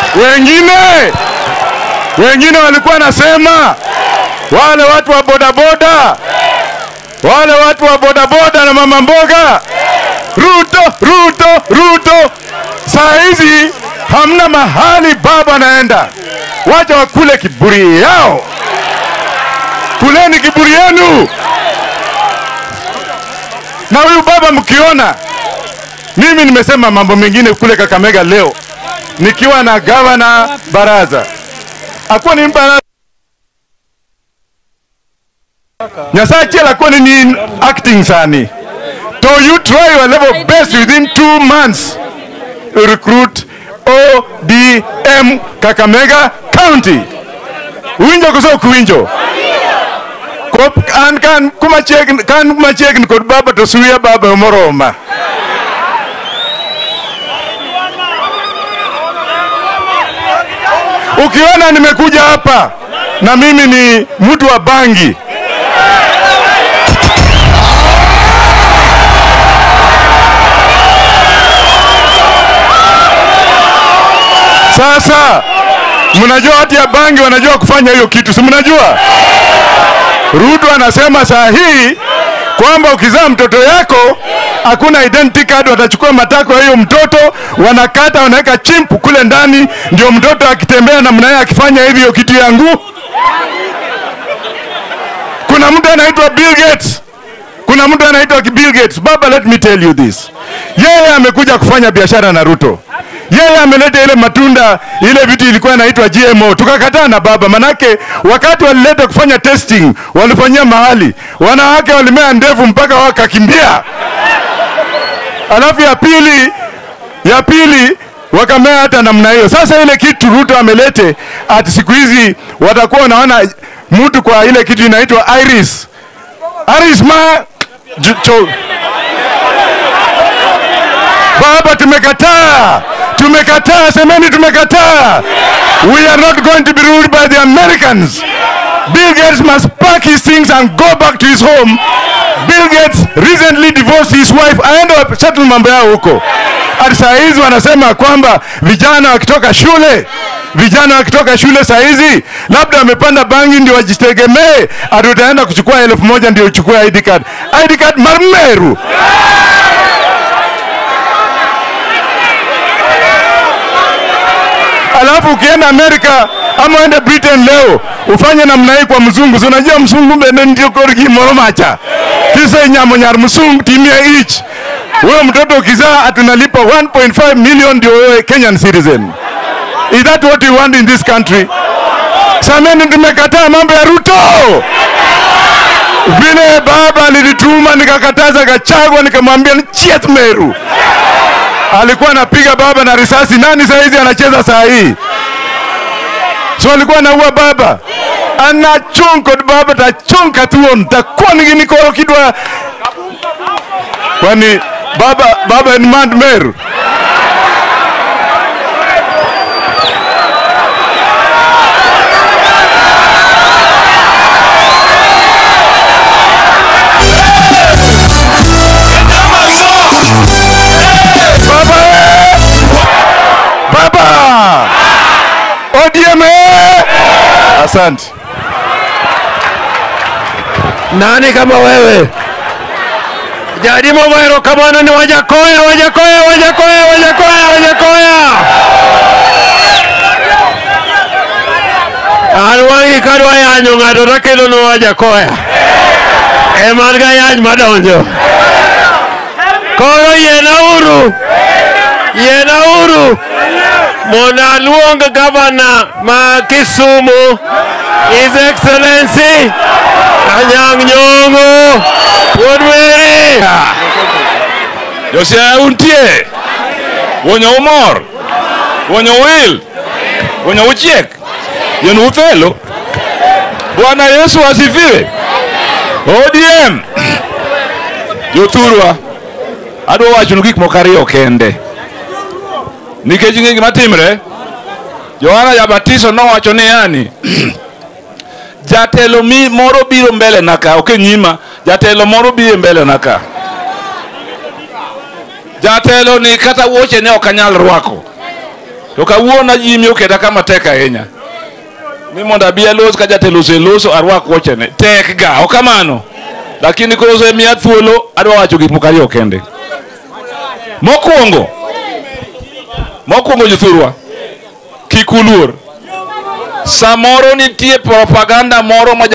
Wengine wengine walikuwa nasema wale watu wa bodaboda, wale watu wa bodaboda na mama mboga, Ruto, Ruto, Ruto. Saa hizi hamna mahali baba anaenda, wacha wakule kiburi yao, kuleni kiburi yenu. Na huyu baba mkiona, mimi nimesema mambo mengine kule Kakamega leo nikiwa na gavana Baraza akuwa ni baraza Nyasaye achiel akuwa ni acting sani to you try your level best within two months to recruit ODM Kakamega County winjo koso ok winjo Ko- an kan kumachiegni kan machiegni kod baba to suya baba moroma ukiona nimekuja hapa na mimi ni mtu wa bangi sasa mnajua watu ya bangi wanajua kufanya hiyo kitu si mnajua ruto anasema saa hii kwamba ukizaa mtoto yako hakuna identity card, watachukua matako ya hiyo mtoto, wanakata, wanaweka chimpu kule ndani, ndio mtoto akitembea namna hiyo akifanya hivyo kitu yangu. Kuna mtu anaitwa Bill Gates, kuna mtu anaitwa Bill Gates. Baba, let me tell you this, yeye amekuja kufanya biashara na Ruto yeye ameleta ile matunda ile vitu ilikuwa inaitwa GMO, tukakataa na baba, manake wakati walileta kufanya testing walifanyia mahali wanawake walimea ndevu mpaka wakakimbia. Alafu ya pili ya pili wakamea hata namna hiyo. Sasa ile kitu Ruto amelete ati siku hizi watakuwa wanaona mtu kwa ile kitu inaitwa iris iris ma Ju- cho- Baba, tumekataa, tumekataa, semeni tumekataa. We are not going to be ruled by the Americans. Bill Gates must pack his things and go back to his home. Bill Gates recently divorced his wife, aende settle mambo yao huko. Ati saa hizi wanasema kwamba vijana wakitoka shule vijana wakitoka shule saa hizi labda wamepanda bangi ndio wajitegemee, ati utaenda kuchukua elfu moja ndio uchukue ID card. ID card marmeru. alafu ukienda Amerika ama uende Britain leo ufanye namna hii kwa mzungu, si unajua mzungu bende ndio korgi moromacha kisa nyamo nyar mzungu timia each wewe mtoto ukizaa atunalipa 1.5 million ndio wewe Kenyan citizen. Is that what you want in this country? Sameni, tumekataa mambo ya Ruto vile baba alinituma nikakataza Gachagua, nikamwambia chiet Meru alikuwa anapiga baba na risasi. Nani saa hizi anacheza saa hii? So alikuwa anaua baba, anachung kod baba tachung katuon takuwa niginikoro kidwa kwani baba baba en mand Meru baba eh! baba ODM eh! asante Nani kama wewe? Jadi Mogero kamano ni Wajakoya, Wajakoya, Wajakoya, Wajakoya, Wajakoya. An wangi kadwa yanyo ng'ato takelo no Wajakoya. Eman ga yany madonjo. Koro yiena uru. Yiena uru. Mondo aluong gavana ma Kisumu, His Excellency Anyang' Nyong'o Wuod Were. Josia untie wonyo umor wonyo wil wonyo uchiek yen uthelo Bwana Yesu asifiwe ODM jothurwa adwa wachonu gik moko ariyo kende nikech ing'e gima timre Yohana Jabatiso nowacho ni yani jatelo mi moro biro mbele na ka ok e nyima jatelo moro biro mbele na ka jatelo ni kata wuoche ne ok anyal rwako to kawuono jimi oketa kama tek ahinya ni mondo abi alos ka jatelo oseloso arwak wuochene tek ga ok kamano lakini koro osemiya thuolo adwa wacho gik moko ariyo kende mokwongo mokwongo jothurwa kik uluor samoro nitie propaganda moro ma